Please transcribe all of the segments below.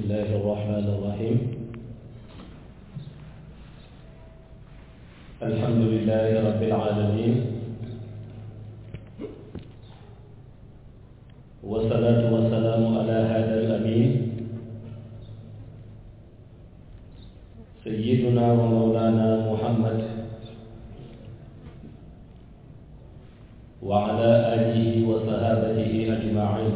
الله الرحمن الرحيم الحمد لله رب العالمين والصلاة والسلام على هذا الأمين سيدنا ومولانا محمد وعلى آله وصحابته أجمعين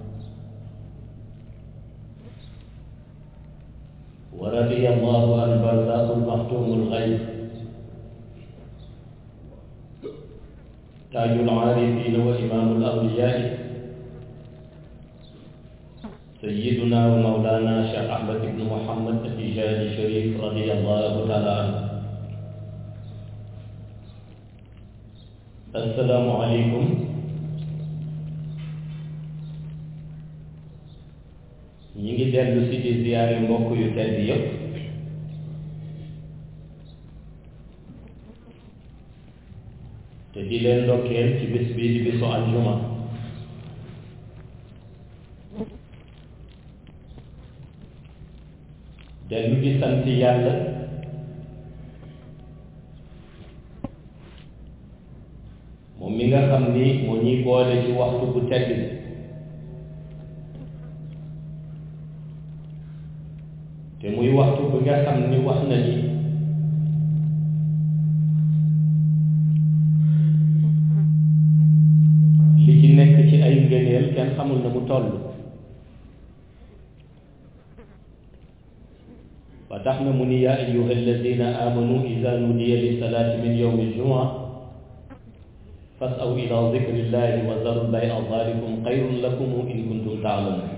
ورضي الله عن برزاق المختوم الغيب تاج العارفين وإمام الأولياء سيدنا ومولانا شيخ أحمد بن محمد التجاني الشريف رضي الله تعالى عنه السلام عليكم ñi ngi dellu si di ziyaare mbokk yu tedd yépp te di leen ndokkeel ci bis bii di bisu aljuma dellu di sant yàlla moom mi nga xam ni moo ñuy boole ci waxtu bu tedd bi te muy waxtu bi nga xam ni wax na ni li ci nekk ci ay ngëneel kenn xamul na mu toll ba tax na mu ni yaa ayuha alladina amanu ida nudiya li salaati min yowmi aljumua fasaw ila dikrillahi wa zaru lbay'a dalikum xayrun lakum in kuntum taalamun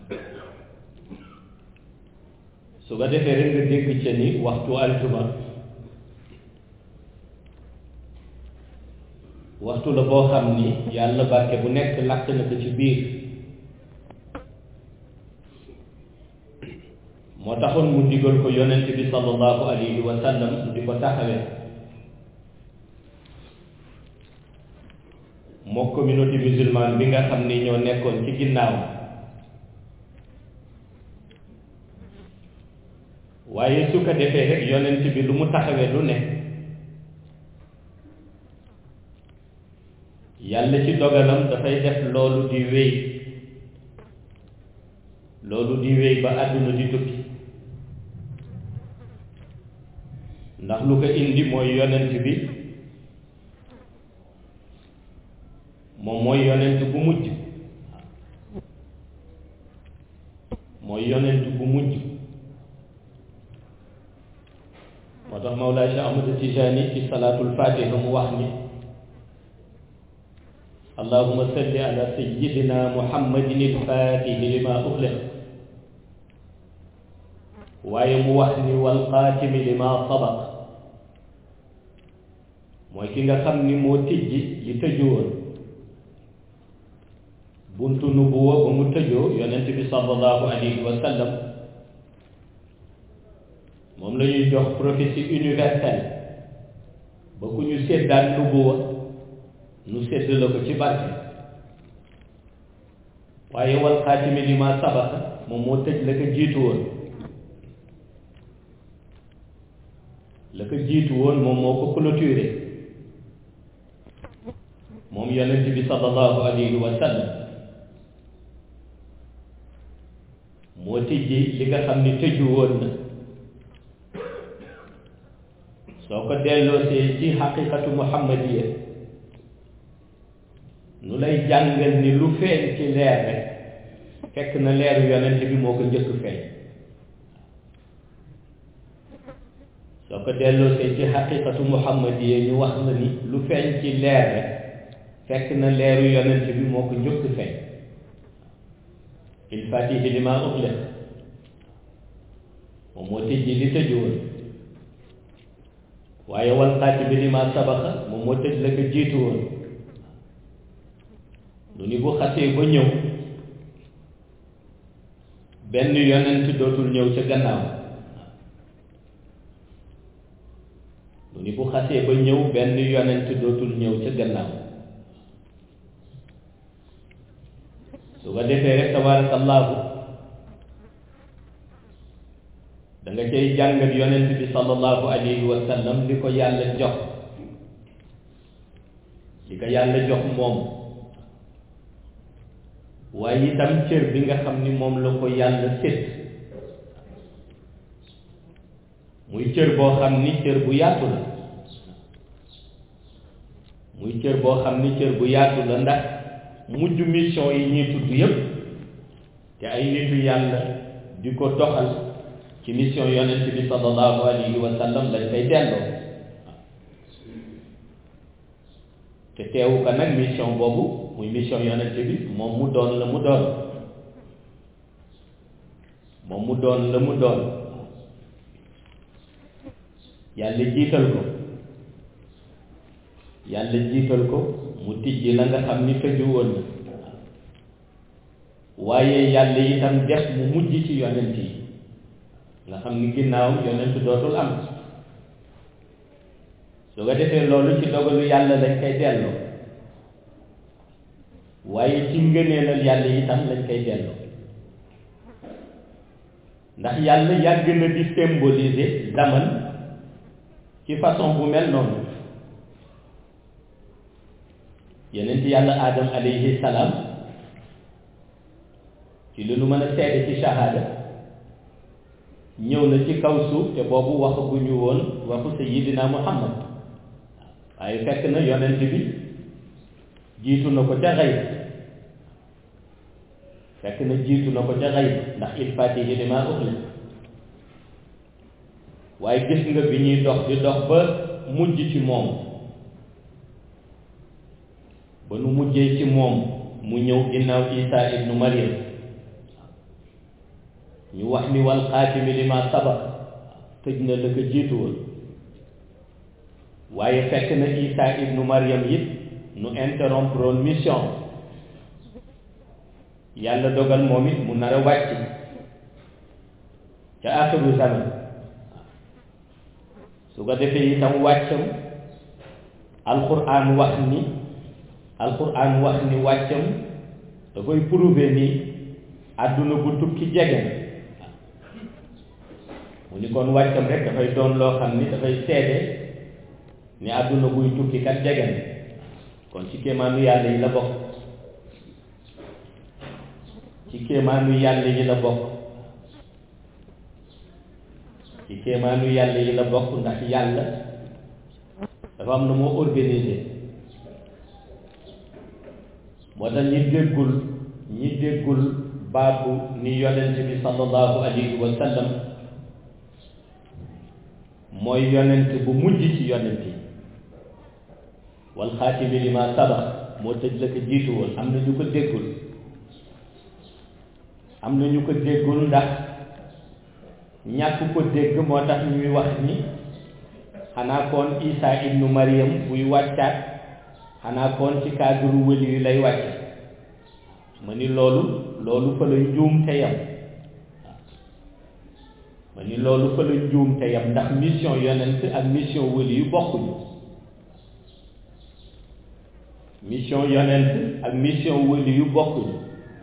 su ko defee rek nga dégg ca ni waxtu aljuma waxtu la boo xam ni yàlla barke bu nekk làkk na ko ci biir moo taxoon mu digal ko yonent bi sallallahu alayhi wa sallam mu di ko taxawee moo communauté musulmane bi nga xam ni ñoo nekkoon ci ginnaaw waaye su ko defee rek yonent bi lu mu taxawee lu ne yàlla ci dogalam dafay def loolu di wéy loolu di wéy ba àdduna di tukki ndax lu ko indi mooy yonent bi moom mooy yonent bu mujj mooy yonent bu mujj moo tax Mawlaa Cheikh Ahmad Tijaani ci salaatul fatiha mu wax ni allahuma salli ala sayidina muhammadin ilfatihi lima uxliq waaye mu wax ni walxaatimi lima sabaq mooy ki nga xam ni moo tijji li tëju woon buntu nubuwa ba mu tëjoo yonent bi sallallahu alayhi wa sallam moom la ñuy jox prophétie universelle ba ku ñu séddaat nubuwa nu sédd la ko ci barke waaye wal xaatimi li ma sabaqa moom moo tëj la ko jiitu woon la ko jiitu woon moom moo ko clôturé moom yonent bi sallallahu alayhi wa sallam moo tijji li nga xam ni tëju woon na soo ko delloosee ci xaqiqatu muhammadiya nu lay jàngal ni lu feeñ ci leer rek fekk na leeru yonent bi moo ko njëkk feeñ soo ko delloosee ci xaqiqatu muhammadiya ñu wax la ni lu feeñ ci leer rek fekk na leeru yonent bi moo ko njëkk feeñ il fatihi li ma uxliq moom moo tëjji li tëju woon waaye wal xaatimi li ma sabaqa moom moo tëj la ko jiitu woon lu ni bu xasee ba ñëw benn yonent dootul ñëw ca gannaaw lu ni bu xasee ba ñëw benn yonent dootul ñëw ca gannaaw su ko defee rek tabaarakallaahu cay jàngal yonent bi sallallahu alayhi wa sallam li ko yàlla jox li ko yàlla jox moom waaye itam cër bi nga xam ni moom la ko yàlla sédd muy cër boo xam ni cër bu yaatu la muy cër boo xam ni cër bu yaatu la ndax mujj mission yi ñuy tudd yépp te ay nitu yàlla di ko doxal ci mission yonent bi sallallahu alayhi wa sallam lañ koy delloo te teewu ko nag mission boobu muy mission yonent bi moom mu doon la mu doon moom mu doon la mu doon yàlla jiital ko yàlla jiital ko mu tijji la nga xam ni tëju woon na waaye yàlla itam def mu mujj ci yonent yi nga xam ni ginnaaw yonent dootul am su ko defee loolu ci dogalu yàlla lañ koy delloo waaye ci ngëneelal yàlla itam lañ koy delloo ndax yàlla yàgg na di symboliser zaman ci façon bu mel noonu yeneen ci yàlla aadam alayhi salaam ci li nu mën a seede ci shahada ñëw na ci kaw suuf te boobu waxaguñu woon waxu sayyidina muhammad waaye fekk na yonent bi jiitu na ko ca xayb fekk na jiitu na ko ca xayb ndax il fatihi lima uxli waaye gis nga bi ñuy dox di dox ba mujj ci moom ba nu mujjee ci moom mu ñëw ginnaaw isa ibnu maryam ñu wax ni wal xaatimi lima sabaq tëj na la ko jiitu woon waaye fekk na isa ibnu maryam it nu interrompre woon mission yàlla dogal moom it mu nar a wàcc ca axiru zaman su ko defee itam wàccam alquran wax ni alquran wax ni wàccam da koy prouver ni àdduna bu tukki jege na mu ni kon wàccam rek dafay doon loo xam ni dafay seede ni àdduna buy tukki kat jege na kon ci kéemaanu yàlla yi la bokk ci kéemaanu yàlla yi la bokk ci kéemaanu yàlla yi la bokk ndax yàlla dafa am na moo organisé moo tax ñi déggul ñi déggul baatu ni yonent bi sallallahu alayhi wa sallam mooy yonent bu mujj ci yonent yi wal xaatimi li ma sabax moo tëj la ko jiitu woon am na ñu ko déggul am na ñu ko déggul ndax ñàkk ko dégg moo tax ñuy wax ni xanaa koon Isa ibnu Maryam buy wàccaat xanaa koon ci cadre wëli yu lay wàcce ma ni loolu loolu fa la njuum te yam ma ni loolu fa la njuum te yam ndax mission yonent ak mission wëli yu bokkuñu mission yonent ak mission wëli yu bokkuñu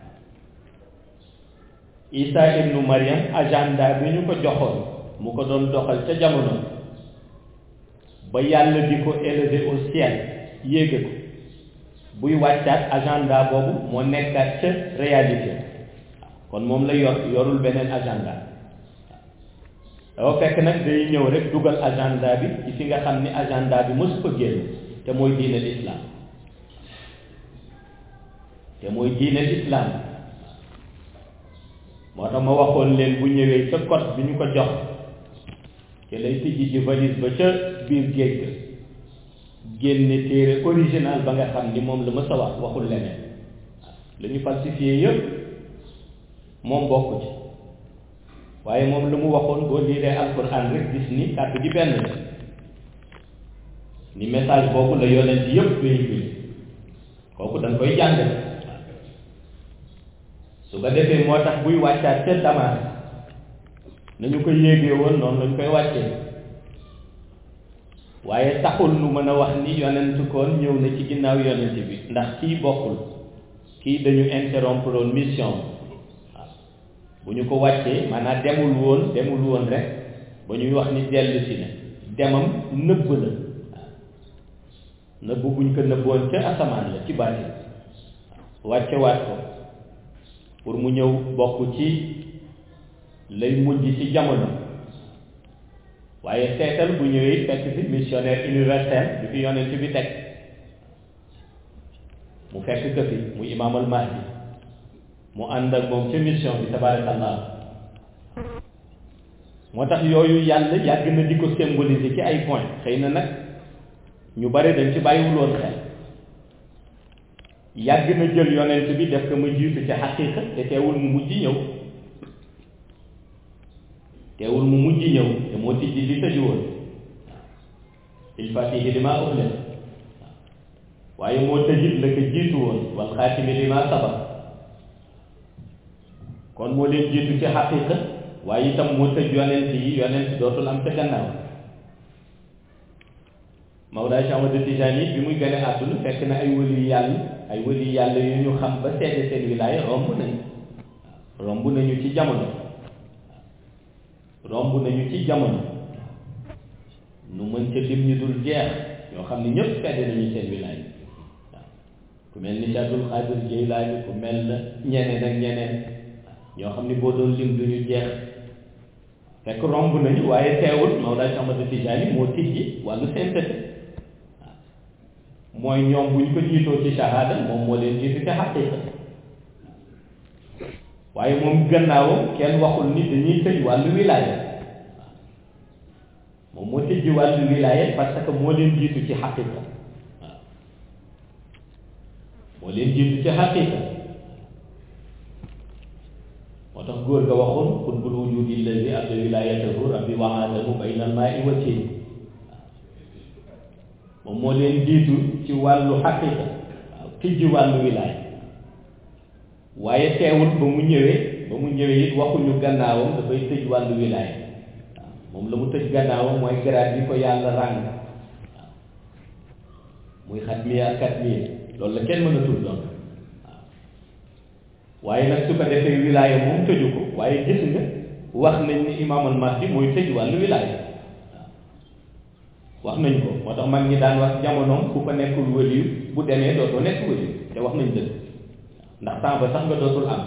Isa ibnu Maryam agenda bi ñu ko joxoon mu ko doon doxal ca jamono ba yàlla di ko élever au ciel yéege ko buy wàccaat agenda boobu moo nekkaat ca réalité kon moom la yor yorul beneen agenda dafa fekk nag day ñëw rek dugal agenda bi ci fi nga xam ni agenda bi mësu ko génn te mooy diine l'islam te mooy diine l'islam moo tax ma waxoon leen bu ñëwee ca code bi ñu ko jox te lay tijji ji valise ba ca biir géej ga génne téere original ba nga xam ni moom la ma sa wax waxul leneen la ñu falsifié yëpp moom bokk ci waaye moom lu mu waxoon boo liiree alquran rek gis ni kàddu gi benn la ni message boobu la yonent yëpp véhiculé kooku dañ koy jàngale su ko defee moo tax buy wàccaat ca Damas nañu ko yéegee woon noonu lañ koy wàccee waaye taxul nu mën a wax ni yonent koon ñëw na ci ginnaaw yonent bi ndax kii bokkul kii dañu interrompre woon mission waaw bu ñu ko wàccee maanaam demul woon demul woon rek ba ñuy wax ni dellu si na demam nëbb la waaw nëbb buñ ko nëbboon ca asamaan la ci baatin wàcce waat ko pour mu ñëw bokk ci lay mujj ci jamono waaye seetal bu ñëwee fekk fi missionnaire universel bi fi yonent bi teg mu fekk ko fi muy imaamal mahdi mu ànd ak moom ca mission bi tabarakallah moo tax yooyu yàlla yàgg na di ko symboliser ci ay point xëy na nag ñu bare dañ ci bàyyiwul woon xel yàgg na jël yonent bi def ko ma jiitu ci xaqiiqa te teewul mu mujj ñëw teewul mu mujj ñëw te moo tijji li tëju woon il fatihi li maa uxle waaye moo tëjit la ko jiitu woon wal xaatimi li maa sabaq kon moo leen jiitu ci xaqiiqa waaye itam moo tëj yonent yi yonent dootul am ca gannaaw Mawlaa Cheikh Ahmad Tijaani bi muy gën a àdduna fekk na ay wëli yàlla ay wëli yàlla yu ñu xam ba seede seen wilaaya romb nañu romb nañu ci jamono romb nañu ci jamono nu mën ca lim ñu dul jeex yoo xam ne ñëpp seede nañu seen wilaaya waaw ku mel ni Cheikh Abdul Xaadir Jeylaani ku mel na ñeneen ak ñeneen ñoo xam ni boo doon lim du ñu jeex fekk romb nañu waaye teewul Mawlaa Cheikh Ahmad Tijaani moo tijji wàllu sainteté mooy ñoom bu ñu ko jiitoo ci shahada moom moo leen jiitu ci xaqiiqa waaye moom gannaawam kenn waxul ni dañuy tëj wàllu wilaaya moom moo tëjji wàllu wilaaya parce que moo leen jiitu ci xaqiiqa waaw moo leen jiitu ci xaqiiqa moo tax góor ga waxoon xutbul wujudi allazi adda wilayatahu rabbi wa aadamu bayna almaai wa tiin moom moo leen jiitu ci wàllu xaqiqa waaw tijji wàllu wilaaya waaye teewul ba mu ñëwee ba mu ñëwee it waxuñu gannaawam dafay tëj wàllu wilaaya waaw moom la mu tëj gannaawam mooy garaat yi ko yàlla ràng waaw muy xatmiya ak katmiya loolu la kenn mën a tudd doon waaye nag su ko defee wilaaya moom tëju ko waaye gis nga wax nañ ni imaamal mahdi mooy tëj wàllu wilaaya wax nañ ko moo tax mag ñi daan wax jamonoom ku ko nekkul wëliyu bu demee dootoo nekk wëliyu te wax nañ dëgg ndax temps ba sax nga dootul am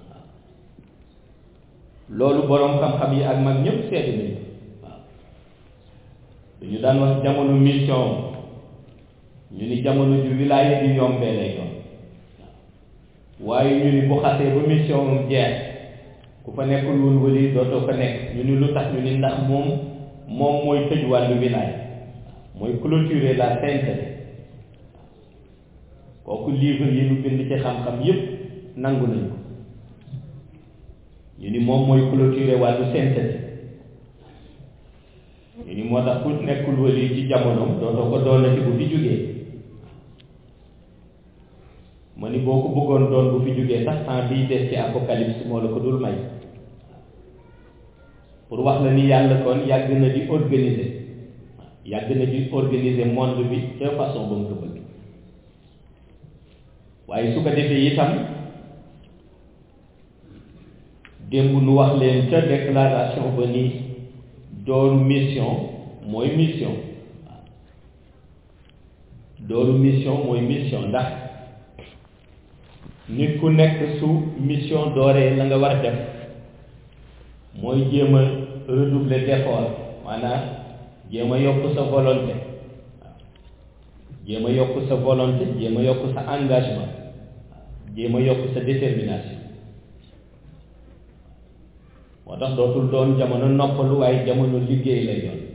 loolu boroom xam-xam yi ak mag ñëpp seeti nañ ko waaw dañu daan wax jamono mission ñu ni jamono ju wilaaya di yombee lay doon waaye ñu ni bu xasee ba mission moom jeex ku fa nekkul woon wëliyu dootoo fa nekk ñu ni lu tax ñu ni ndax moom moom mooy tëj wàllu wilaaya mooy clôturer la sainteté kooku livre yi ñu bind ci xam-xam yépp nangu nañ ko ñu ni moom mooy clôturer wàllu sainteté ñu ni moo tax ku nekkul wali ci jamonoom dootoo ko doonati bu fi jógee ma ni boo ko bëggoon doon bu fi jógee sax temps biy des ci apocalypse moo la ko dul may pour wax la ni yàlla kon yàgg na di organiser yàgg na di organiser monde bi ca façon ba mu ko bëgg waaye su ko defee itam démb nu wax leen ca déclaration ba ni dooru mission mooy mission waaw dooru mission mooy mission ndax nit ku nekk su mission dooree la nga war a def mooy jéem a redoubler d'effort maanaam jéem a yokk sa volonté waaw jéem a yokk sa volonté jéem a yokk sa engagement waaw jéem a yokk sa détermination moo tax dootul doon jamono noppalu waaye jamono liggéey lay doon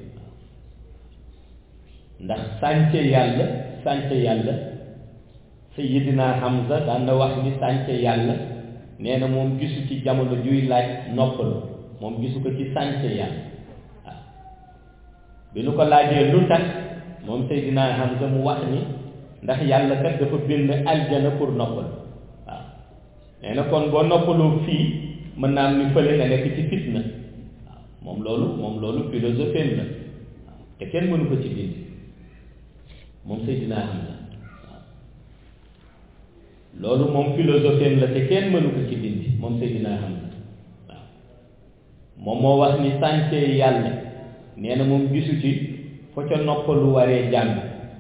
ndax sànce yàlla sànce yàlla Sayyidina Hamza daan na wax ni sànce yàlla nee na moom gisu ci jamono juy laaj noppalu moom gisu ko ci sànce yàlla waaw bi nu ko laajee lu tax moom Seydina Hamza mu wax ni ndax yàlla kat dafa bind aljana pour noppalu waaw nee na kon boo noppaloo fii mën naa am ni fële nga nekk ci fitna waaw moom loolu moom loolu philosophie la waaw te kenn mënu ko ci dindi moom Seydina Hamza waaw loolu moom philosophie la te kenn mënu ko ci dindi moom Seydina Hamza waaw moom moo wax ni sànce yàlla nee na moom gisu ci fa ca noppalu waree jàng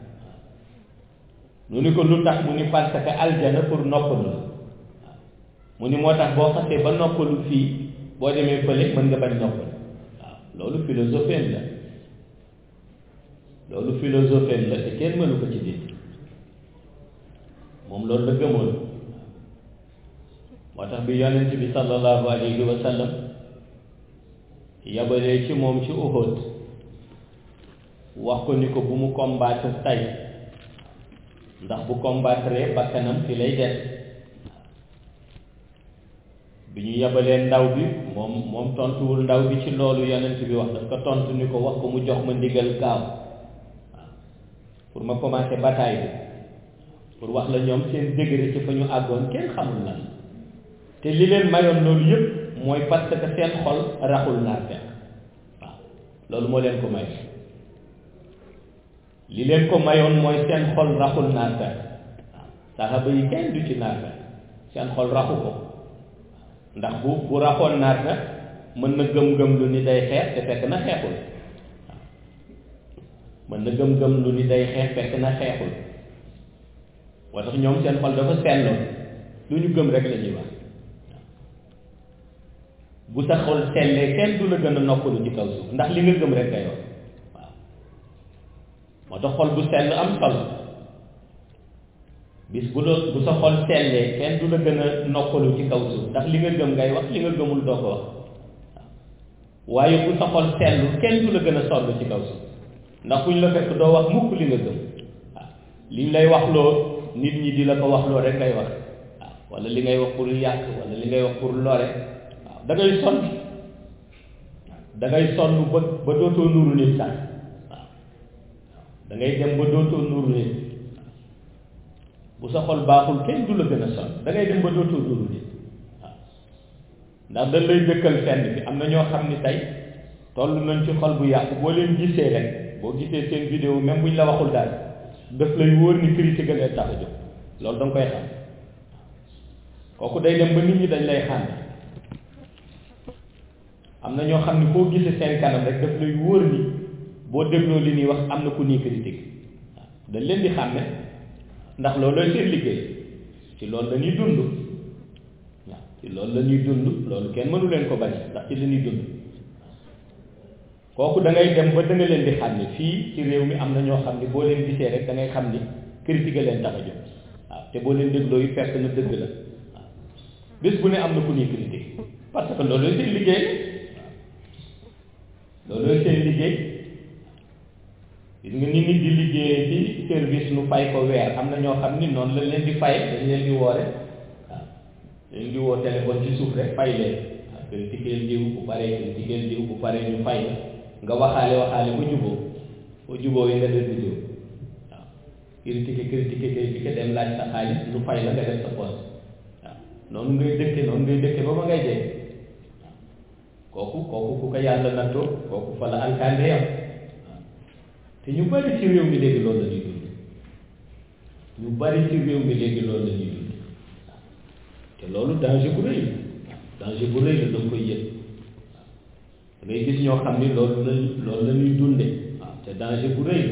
nu ni ko lu tax mu ni parce que aljana pour noppalu la mu ni moo tax boo xasee ba noppalu fii boo demee fële mën nga bañ noppalu waaw loolu philosophie la loolu philosophie la te kenn mënu ko ci dindi moom loolu la gëmoon moo tax bi yonent bi sallallahu alayhi wa sallam yabalee ci moom ci Uhud wax ko ni ko bu mu combattre tey ndax bu combattre bakkanam fi lay des bi ñu yabalee ndaw bi moom moom tontuwul ndaw bi ci loolu yonent bi wax daf ko tontu ni ko wax ko mu jox ma ndigal gaaw waaw pour ma commencer bataille bi pour wax la ñoom seen degré ci fa ñu àggoon kenn xamul lan te li leen mayoon loolu yëpp mooy parce que seen xol raxul naar fekk waaw loolu moo leen ko may li leen ko mayoon mooy seen xol raxul naar fekk waaw saxaba yi kenn du ci naar fekk seen xol raxu ko ndax bu bu raxoon naar fekk mën na gëm-gëm lu ni day xeex te fekk na xeexul waaw mën na gëm-gëm lu ni day xeex fekk na xeexul moo tax ñoom seen xol dafa selloon lu ñu gëm rek la ñuy wax bu sa xol sellee kenn du la gën a noppalu ci kaw suuf ndax li nga gëm rek ngay wax waaw moo tax xol bu sell am solo bis bu doon bu sa xol sellee kenn du la gën a noppalu ci kaw suuf ndax li nga gëm ngay wax li nga gëmul doo ko wax waaw waaye bu sa xol sellu kenn du la gën a sonn ci kaw suuf ndax fu ñu la fekk doo wax mukk li nga gëm waaw li ñu lay wax loo nit ñi di la ko wax loo rek ngay wax waaw wala li ngay wax pour yàq wala li ngay wax pour lore waaw da ngay sonn da ngay sonn ba ba dootoo nuru nit sax waaw da ngay dem ba dootoo nuru nit bu sa xol baaxul kenn du la gën a sonn da ngay dem ba dootoo nuru nit waaw ndax dañ lay dëkkal fenn bi am na ñoo xam ni tey toll nañ ci xol bu yàqu boo leen gisee rek boo gisee seen vidéo même bu ñu la waxul daal daf lay wóor ni critique leen tax a jóg loolu da nga koy xam kooku day dem ba nit ñi dañ lay xam am na ñoo xam ne foo gisee seen kanam rek daf lay wóor ni boo dégloo li ñuy wax am na ku nii critique waaw dañ leen di xàmme ndax loolooy seen liggéey ci loolu la ñuy dund waaw ci loolu la ñuy dund loolu kenn mënu leen ko bañ ndax ci la ñuy dund kooku da ngay dem ba da nga leen di xam ne fii ci réew mi am na ñoo xam ne boo leen gisee rek da ngay xam ni critique leen tax a jóg waaw te boo leen dégloo yi fekk na dëgg la waaw bés bu ne am na ku ñuy critique parce que loolu seen liggéey waaw loolu seen liggéey gis nga ni nit di liggéeyee ci service nu fay ko weer am na ñoo xam ni noonu lañ leen di fay dañ leen di woore waaw dañ di woo téléphone ci suuf rek fay leen waaw critiquer diw bu paree critiquer diw bu paree ñu fay la nga waxaale waxaale ba juboo ba juboo yi nga def vidéo waaw critiquer critiquer critiquer dem laaj sa xaalis lu fay la nga def sa poche waaw noonu ngay dëkke noonu ngay dëkke ba ma ngay dee waaw kooku kooku ku ko yàlla nattoo kooku fa la alkande yam waaw te ñu bari ci réew mi léegi loolu la ñuy dund ñu bari ci réew mi léegi loolu la ñuy dund waaw te loolu danger bu rëy la danger bu rëy la da nga koy yëg da ngay gis ñoo xam ni loolu la loolu la ñuy dunde waaw te danger bu rëy la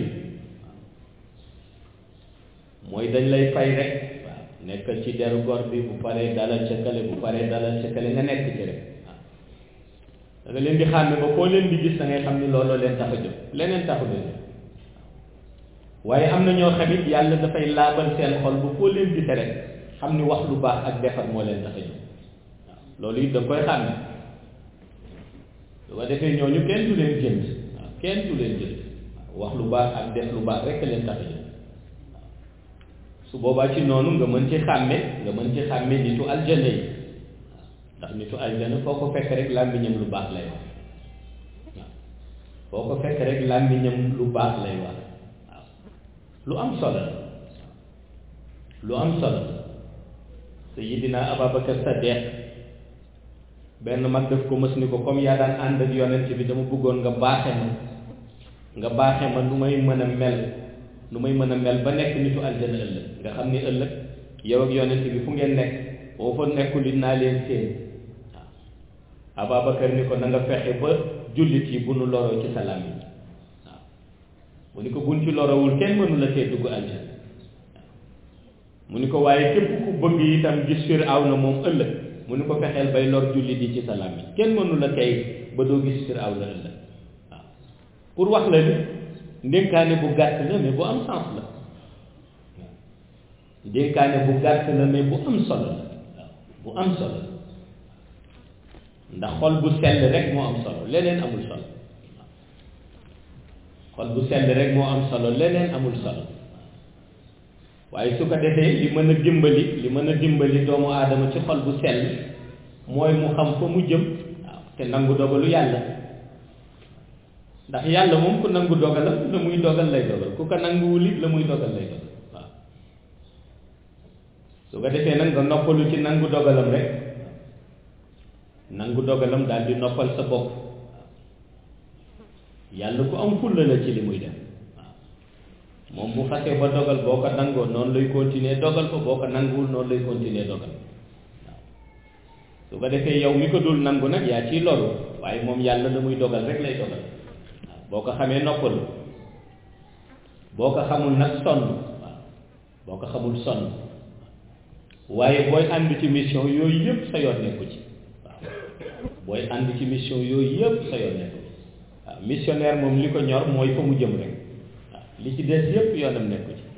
waaw mooy dañ lay fay rek waaw nekkal ci deru gor bi bu paree dalal ca kale bu paree dalal ca kale nga nekk ci rek waaw da nga leen di xàmme ba foo leen di gis da ngay xam ni looloo leen tax a jóg leneen taxu leen waaye am na ñoo xamit yàlla dafay laabal seen xol ba foo leen gise rek xam ni wax lu baax ak defar moo leen tax a jóg waaw loolu it da nga koy xàmme su ko defee ñooñu kenn du leen jënd waaw kenn du leen jënd wax lu baax ak def lu baax rek leen tax a jënd waaw su boobaa ci noonu nga mën ci xàmme nga mën ci xàmme nitu aljana yi waaw ndax nitu aljana foo ko fekk rek làmmiñam lu baax lay wax waaw foo ko fekk rek làmmiñam lu baax lay wax waaw lu am solo la lu am solo la Sayyidina Ababakar Sadiq benn mag daf ko mës ni ko comme yaa daan ànd ak yonent bi dama bëggoon nga baaxe ma nga baaxe ma nu may mën a mel nu may mën a mel ba nekk nitu aljana ëllëg nga xam ni ëllëg yow ak yonent bi fu ngeen nekk boo fa nekkul it naa leen seen waaw Ababacar ni ko na nga fexe ba jullit yi bu nu loroo ci sa làmmiñ mu ni ko buñ ci lorawul kenn mënu la tee dugg aljanna mu ni ko waaye képp ku bëgg itam gis Firawna moom ëllëg mu ni ko fexeel bay lor jullit yi ci sa làmmiñ kenn mënu la tey ba doo gis Firawna ëllëg waaw pour wax la ni ndénkaane bu gàtt la mais bu am sens la ndénkaane bu gàtt la mais bu am solo la bu am solo la ndax xol bu sell rek moo am solo leneen amul solo xol bu sell rek moo am solo leneen amul solo waaye su ko defee li mën a dimbali li mën a dimbali doomu aadama ci xol bu sell mooy mu xam fa mu jëm waaw te nangu dogalu yàlla ndax yàlla moom ku nangu dogalam la muy dogal lay dogal ku ko nanguwul it la muy dogal lay dogal waaw su ko defee nag nga noppalu ci nangu dogalam rek nangu dogalam daal di noppal sa bopp yàlla ku am fulla la ci li muy def waaw moom bu xasee ba dogal boo ko nangoo noonu lay continuer dogal ko boo ko nanguwul noonu lay continuer dogal waaw su ko defee yow mi ko dul nangu nag yaa ciy loru waaye moom yàlla la muy dogal rek lay dogal waaw boo ko xamee noppalu boo ko xamul nag sonn waaw boo ko xamul sonn waaye booy ànd ci mission yooyu yëpp sa yoon nekku ci waaw booy ànd ci mission yooyu yëpp sa yoon nekku ci waaw missionnaire moom li ko ñor mooy fa mu jëm rek waaw li ci des yëpp yoonam nekku ci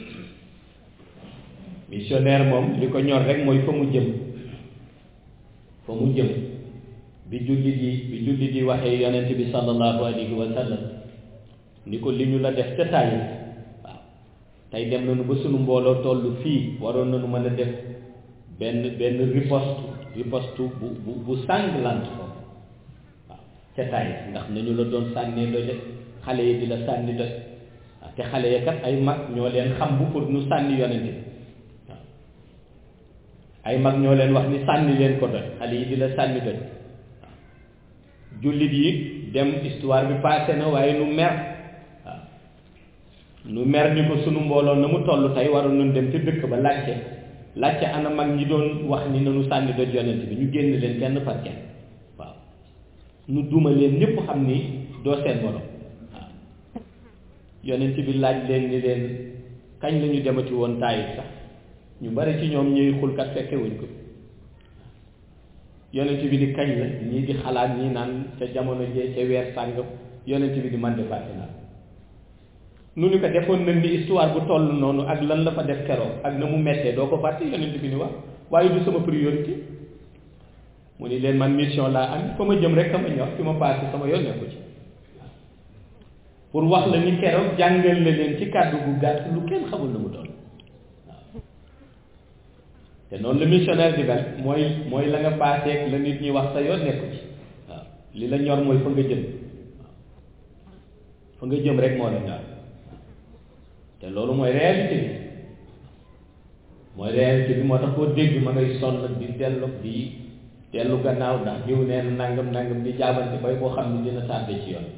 missionnaire moom li ko ñor rek mooy fa mu jëm fa mu jëm bi jullit yi bi jullit yi waxee yonent bi sallallahu alayhi wa sallam ni ko li ñu la def ca tàyyi waaw tey dem nañu ba sunu mbooloo toll fii waroon nañu mën a def benn benn riposte riposte bu bu bu sanglante ko waaw ca tàyyi ndax nañu la doon sànnee doje xale yi di la sànni doj waaw te xale ya kat ay mag ñoo leen xam bu pour nu sànni yonent bi waaw ay mag ñoo leen wax ni sànni leen ko doj xale yi di la sànni doj waaw jullit yi dem histoire bi passé na waaye nu mer waaw nu mer ni ko sunu mbooloo na mu toll tey waroon nañ dem ci dëkk ba laajte laajte ana mag ñi doon wax ni nanu sànni doj yonent bi ñu génn leen kenn par kenn waaw nu duma leen ñëpp xam ni doo seen borom waaw yonent bi laaj leen ni leen kañ la ñu demati woon taayif sax ñu bari ci ñoom ñuy xulkat fekke wuñ ko yonent bi di kañ la ñii di xalaat ñii naan ca jamono jee ca weer sàngam yonent bi di man de fàtte naa nu ni ko defoon nañ ni histoire bu toll noonu ak lan la fa def keroog ak na mu mettee doo ko fàtte yonent bi ni wax waaye du sama priorité mu ni leen man mission laa am fa ma jëm rek a ma ñor fi ma passé sama yoon nekku ci pour wax la ni keroog jàngal la leen ci kàddu gu gàtt lu kenn xamul lu mu doon waaw te noonu la missionnaire di mel mooy mooy la nga passé la nit ñi wax sa yoon nekku ci waaw li la ñor mooy fa nga jëm waaw fa nga jëm rek moo la ñor te loolu mooy réalité bi mooy réalité bi moo tax koo dégg ma ngay sonn di dellu di dellu gannaaw ndax jiw nee na nangam nangam di jaabante bay boo xam ne dina tardé ci yoon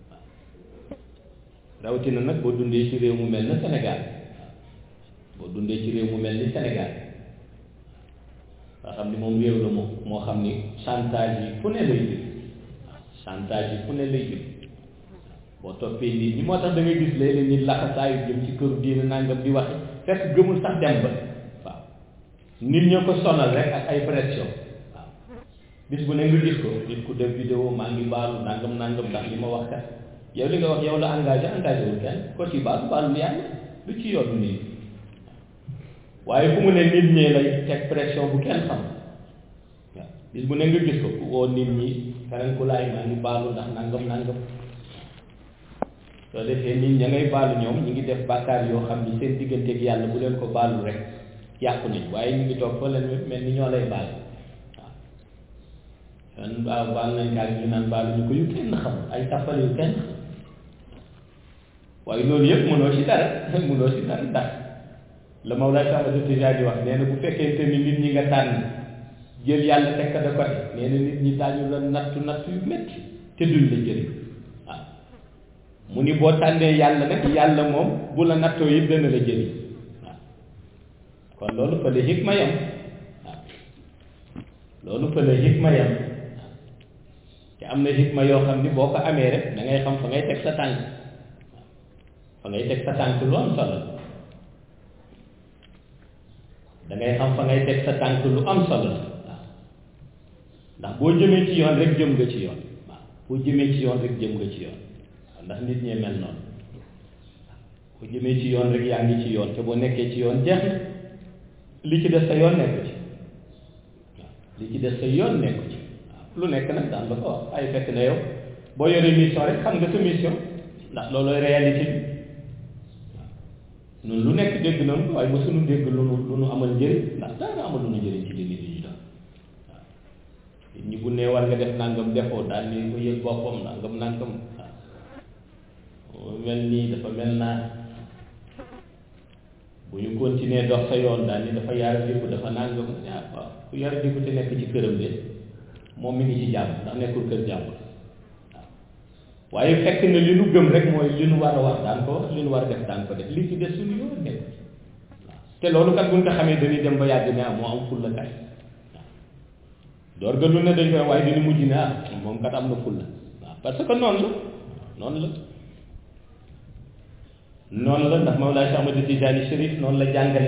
rawatina nag boo dundee ci réew mu mel na Sénégal boo dundee ci réew mu mel ni Sénégal nga xam ni moom réew la moom moo xam ni chantage yi fu ne lay jëm chantage yi fu ne lay jëm boo toppee nit ñi moo tax da ngay gis léeg-léeg nit laxasaayu jëm ci këru diina nangam di waxe fekk gëmul sax dem ba waaw nit ñoo ko sonal rek ak ay pression waaw bis bu ne nga gis ko nit ku def vidéo maa ngi baalu nangam nangam ndax li ma wax kat yow li nga wax yow la engagé engagé wul kenn ko ci baalu baalu yàlla lu ci yoonu nii waaye fu mu ne nit ñee lay teg pression bu kenn xam waaw bis bu ne nga gis ko ku woo nit ñi keneen ku laay maa ngi baalu ndax nangam nangam soo defee nit ña ngay baalu ñoom ñi ngi def bàkkaar yoo xam ni seen digganteeg yàlla bu leen ko baalu rek yàqu nañ waaye ñu ngi toog fa leen mel ni ñoo lay baal waaw kon baaw baal nañ kaag ñu naan baalu ñu ko yu kenn xam ay tàppale yu kenn xam waaye loolu yëpp mënoo ci dara mënoo ci dara ndax la Mawlaa Cheikh Ahmad Tijaani di wax nee na bu fekkente ni nit ñi nga tànn jël yàlla teg ko de côté nee na nit ñi daañu la nattu nattu yu métti te duñ la jëriñ waaw mu ni boo tànnee yàlla nag yàlla moom bu la nattoo yi dana la jëriñ waaw kon loolu fa la hikma yam waaw loolu fa la hikma yam waaw te am na hikma yoo xam ni boo ko amee rek da ngay xam fa ngay teg sa tànk fa ngay teg sa tànk lu am solo da ngay xam fa ngay teg sa tànk lu am solo waaw ndax boo jëmee ci yoon rek jëm nga ci yoon waaw boo jëmee ci yoon rek jëm nga ci yoon ndax nit ñee mel noonu boo jëmee ci yoon rek yaa ngi ci yoon te boo nekkee ci yoon jeex na li ci des sa yoon nekku ci waaw li ci des sa yoon nekku ci waaw lu nekk nag daan la ko wax ay fekk na yow boo yoree mission rek xam nga sa mission ndax loolooy réalité bi waaw ñun lu nekk dégg nañu waaye ba suñu dégg lu nu lu nu amal njëriñ ndax dara amal lu nu njëriñ ci li nit ñi doon waaw nit ñi bu nee war nga def nangam defoo daal ni ko yëg boppam nangam nangam waaw mel nii dafa mel naa bu ñu continuer dox sa yoon daal ni dafa yar diku dafa nangam ah waaw ku yar diku te nekk ci këram de moom mi ngi ci jàmm ndax nekkul kër jàmm waaw waaye fekk na li nu gëm rek mooy li nu war a wax daan ko wax li nu war a def daan ko def li ci des suñu yoon nekk waaw te loolu kat buñ ko xamee dañuy dem ba yàgg ne ah moo am fulla kay waaw door ga lu ne dañ koy waaye dina mujj ne ah moom kat am na fulla waaw parce que noonu la noonu la noonu la ndax Mawlaa Cheikh Ahmad Tijaani Chérif noonu la jàngale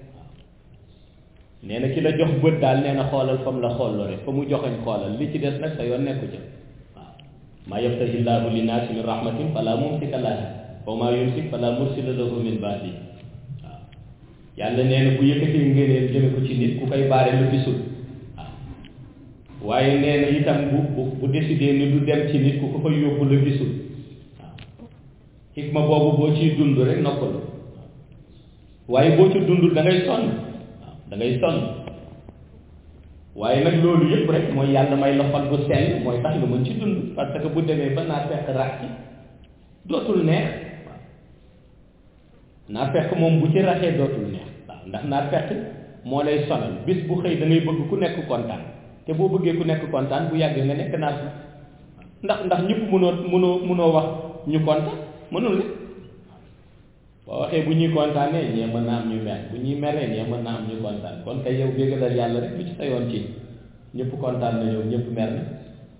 nee na ki la jox bët daal nee na xoolal fa mu la xooloo rek fa mu joxeñ xoolal li ci des nag sa yoon nekku ca waaw maa yaftahi llaahu linnaasi min rahmatin fala mumsika laha wa maa yumsik fala mursila lahu min baadi waaw yàlla nee na bu yëkkatee ngëneel jëme ko ci nit ku koy baare lu gisul waaw waaye nee na itam bu bu bu décidé ni du dem ci nit ku ko koy yóbbu la gisul xikma boobu boo ciy dund rek noppalu waaye boo ci dundul da ngay sonn waaw da ngay sonn waaye nag loolu yëpp rek mooy yàlla may la xol bu sell mooy tax nga mën ci dund parce que bu demee ba naa fekk rax ci dootul neex waaw naa fekk moom bu ci raxee dootul neex waaw ndax naa fekk moo lay sonal bis bu xëy da ngay bëgg ku nekk kontaan te boo bëggee ku nekk kontaan bu yàggee nga nekk naa fekk ndax ndax ñëpp mënoo mënoo mënoo wax ñu kontaan mënul ne boo waxee bu ñuy kontaanee ñee mën na am ñu mer bu ñuy meree ñee mën na am ñu kontaan kon kay yow béggalal yàlla rek lu ci sa yoon ci ñëpp kontaan na yow ñëpp mer na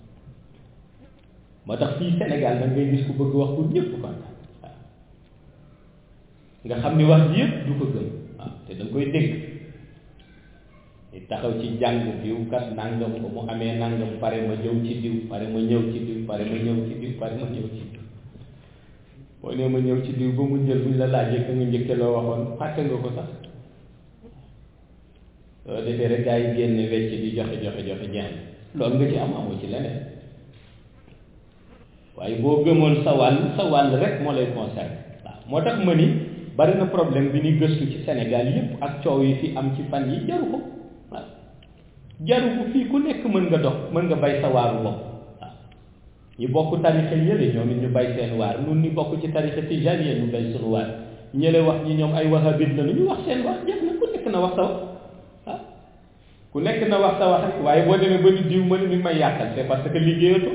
moo tax fii Sénégal da ngay gis ku bëgg wax pour ñëpp kontaan waaw nga xam ni wax ji yëpp du ko gëm waaw te da nga koy dégg di taxaw ci jàng diw kat nangam ko mu amee nangam pare ma ñëw ci diw pare ma ñëw ci diw pare ma ñëw ci diw pare ma ñëw ci diw boo nee ma ñëw ci diw ba mu jël buñ la laajee ka nga njëkke loo waxoon fàtte nga ko sax soo defee rek gaa yi génne wecc di joxe joxe joxe jeex loolu nga ci am amoo ci leneen waaye boo gëmoon sa wàll sa wàll rek moo lay concerné waaw moo tax ma ni bari na problème bi ni gëstu ci Sénégal yépp ak coow yi fi am ci fan yi jaru ko waaw jaru ko fii ku nekk mën nga dox mën nga bay sa waaru bopp ñi bokk tarixa yële ñoom it ñu bay seen waar nun ñi bokk ci tarixa tijaniyya ñu bay sunu waar ñële wax ñi ñoom ay wahabit la ñu wax seen wax jeex na ku nekk na wax sa wax ah ku nekk na wax sa wax rek waaye boo demee ba ni diw ma ni mi may yàqal c'est parce que liggéeyatoo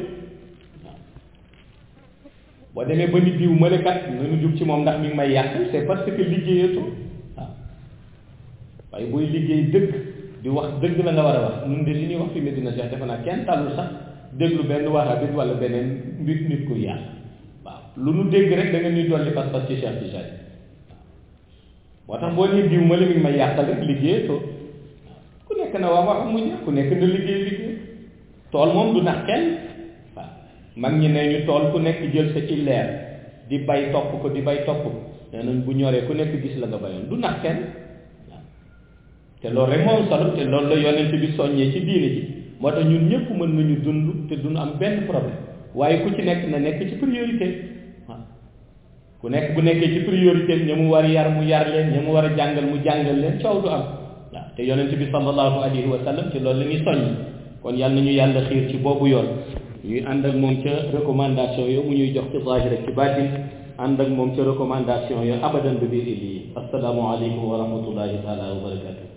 waaw boo demee ba ni diw ma kat nañu jug ci moom ndax mi ngi may yàqal c'est parce que liggéeyatoo waaw waaye booy liggéey dëgg di wax dëgg la nga war a wax nun de li ñuy wax fi Medina Cheikh defe naa kenn talul sax déglu benn wahabit wala beneen mbir nit ku yàq waaw lu nu dégg rek da nga ñuy dolli pas-pas ci Cheikh Tijani moo tax boo nee diw ma la mi ngi may yàqal rek liggéeyatoo ku nekk na wax wax mu jeex ku nekk na liggéey liggéey tool moom du nax kenn waaw mag ñi ne ñu tool ku nekk jël sa illeer di bay topp ko di bay topp ko nee nañ bu ñoree ku nekk gis la nga bayoon du nax kenn waaw te loolu rek moom solo te loolu la yonent bi soññee ci diine ji moo tax ñun ñëpp mën nañu dund te duñu am benn problème waaye ku ci nekk na nekk ci priorité waaw ku nekk bu nekkee ci priorité ña mu war yar mu yar leen ña mu war a jàngal mu jàngal leen coow du am waaw te yonent bi sallallahu alayhi wa sallam ci loolu la ñuy soññ kon yal nañu yàlla xiir ci boobu yoon ñuy ànd ak moom ca recommandation yo mu ñuy jox ci zahir ak ci baatin ànd ak moom ca recommandation yo abadan bi biir yi assalaamu aleykum wa rahmatullahi taala wa barakatuh